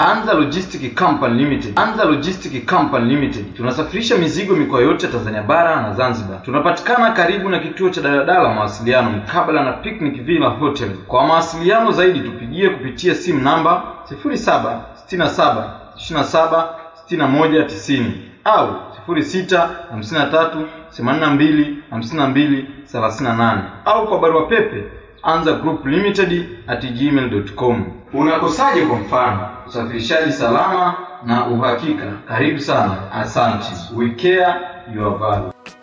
Anza Logistic Company Limited. Anza Logistic Company Limited tunasafirisha mizigo mikoa yote ya Tanzania bara na Zanzibar. Tunapatikana karibu na kituo cha daladala mawasiliano, mkabala na Picnic Villa Hotel. Kwa mawasiliano zaidi tupigie kupitia simu namba 0767 27 61 90 au 06 53 82 52 38 au kwa barua pepe anza group limited at gmail.com. Unakosaje? Kwa mfano, usafirishaji salama na uhakika. Karibu sana, asante. We care your value.